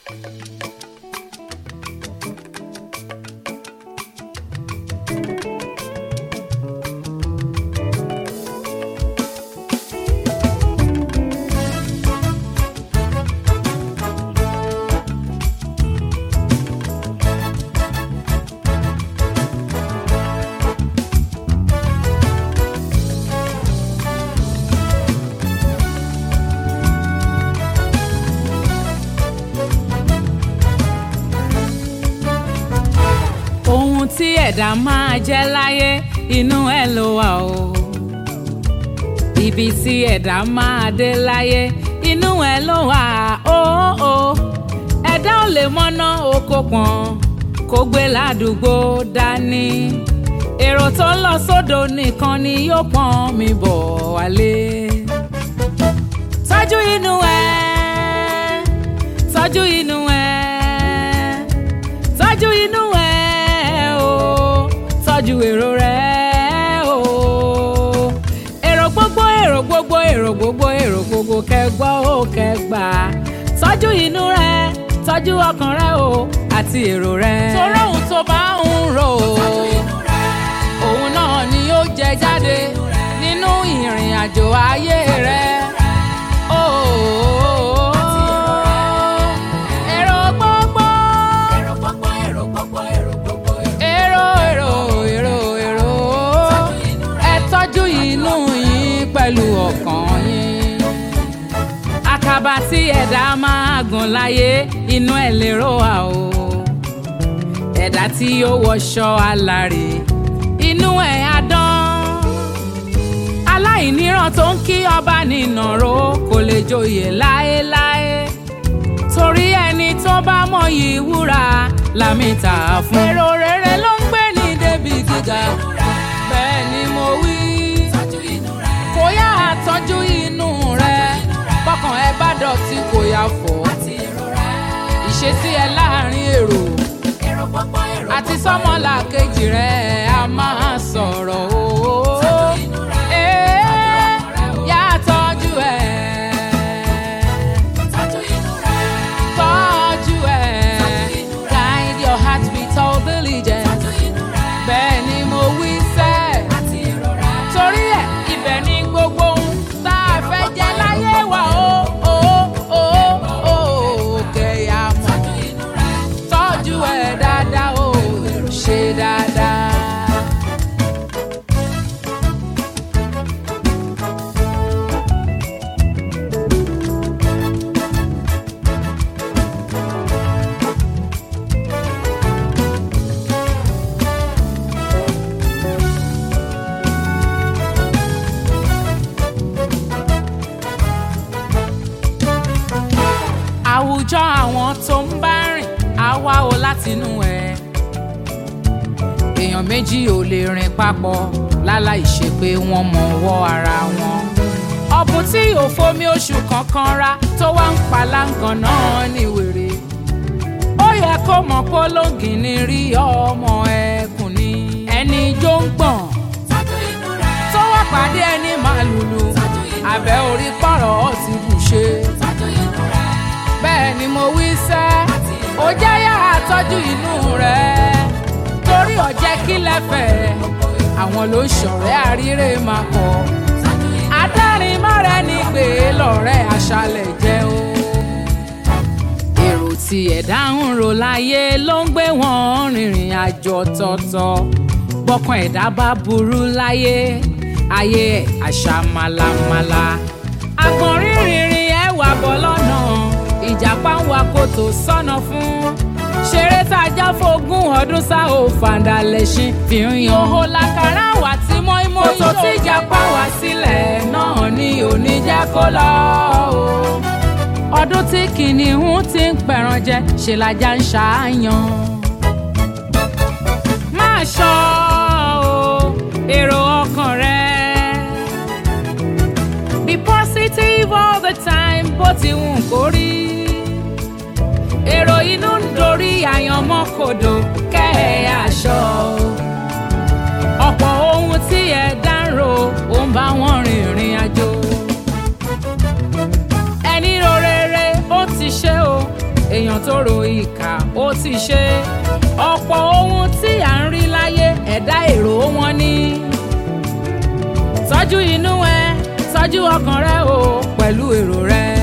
ohun tí ẹ̀dá máa jẹ́ láyé inú ẹ̀ ló wà o. ibi tí ẹ̀dá máa dé láyé inú ẹ̀ ló wà o. o. ẹ̀dá ò lè mọ́ná oko pọ̀n kó gbé ládùúgbò dání. èrò tó ń lọ sódò nìkan ni yóò pọ́n mi bọ̀ wálé. tọ́jú inú ẹ̀ tọ́jú inú ẹ̀ tọ́jú inú ẹ̀ o tọ́jú èrò rẹ̀ o. èrò gbogbo èrò gbogbo èrò gbogbo èrò gbogbo kẹgbọ́ ó kẹgbà tọ́jú inú rẹ̀ tọ́jú ọkàn rẹ̀ o àti èrò rẹ̀. torí ohun tó bá ń rò ó òun náà ni yóò jẹ jáde nínú ìrìn àjò ayé rẹ̀. Oh, èrò gbogbo èrò èrò èrò èrò ẹ tọ́jú inú yín pẹ̀lú ọkàn yín. àkàbà tí ẹ̀dá máa gùn láyé inú ẹ̀ lérò wà o. ẹ̀dá tí yóò wọṣọ alárè inú ẹ̀ á dán. aláìníran tó ń kí ọba nínàró kò lè joyè láéláé torí ẹni tó bá mọyì wúrà lámì tà á fún. èrò rere ló ń gbé ní débi gíga bẹ́ẹ̀ ni mo wí. kò yá àtọ́jú inú rẹ bọ́kàn ẹ bá dọ̀tí kò yá fọ́. ìṣesí ẹ láàrin èrò àti sọ́mọ́là kejì rẹ̀ a máa sọ̀rọ̀ o. Ee, yá tọ́jú ẹ̀ tọ́jú ẹ̀ guide your heart with all diligence bẹ́ẹ̀ ni mo wí sẹ́ torí ẹ̀ ibẹ̀ ni gbogbo ohun tá a fẹ́ jẹ láyé wa o o o o kẹ̀yà mọ̀ tọ́jú ẹ̀ dáadáa o ṣe dáadáa. àwùjọ àwọn tó ń bá rìn á wá o látinú ẹ èèyàn méjì ò lè rìn papọ̀ láláì ṣe pé wọ́n mọ ọwọ́ ara wọn ọ̀bùn tí ò fomi oṣù kankan ra tó wá ń paláǹgàn náà ní wèrè ó yẹ kó mọ̀ pé olóngìní rí ọmọ ẹkùn ni ẹni jó ń gbọ̀n tó wá pàdé ẹni màlúlù àbẹ̀ orí pọ̀rọ̀ ti bù ṣe bẹ́ẹ̀ ni mo wí sẹ́ ó jẹ́ yàrá tọ́jú inú rẹ̀ torí ọ̀jẹ́ kí lẹ́fẹ̀ẹ́ àwọn ló ń ṣọ̀rẹ́ àríre máa kọ́ adárin mọ́rẹ́ ní pé lọ́rẹ́ aṣálẹ̀ jẹ́ o èrò tí ẹ̀dá ń rò láyé ló ń gbé wọn rìnrìn àjò ọ̀tọ̀ọ̀tọ̀ bọ́kàn ẹ̀dá bá burú láyé ayé ẹ̀ àṣà màlàmàlà àgbọ̀nrín rìnrìn ẹ̀ wà bọ́ lọ́nà ìjàpá ń wa kòtò sọ́nà fún ṣeré tá a já fógún ọdún sá ò fàǹdà lẹ́sìn fi ń yan. òhò làkàrà wà tí mọ́ímọ́ yóò. kòtò tí ìjàpá wá sílẹ̀ náà ni ò ní jẹ́ kó lọ o. ọdún tí kìnìún ti ń pẹ̀ràn jẹ ṣe lajá ń ṣàáyàn. máa ṣọ́ o èrò ọkàn rẹ. be positive all the time bó ti wù kó rí èrò inú ń dorí àyànmọ́ kodò kẹ́ ẹ̀ aṣọ. ọ̀pọ̀ ohun tí ẹ dárò ó ń bá wọn rìnrìn àjò. ẹni ro rere ó ti ṣe o èèyàn tó ro ìkà ó ti ṣe ọ̀pọ̀ ohun tí à ń rí láyé ẹ̀dá èrò wọn ní. tọ́jú inú ẹ tọ́jú ọkàn rẹ o pẹ̀lú èrò rẹ.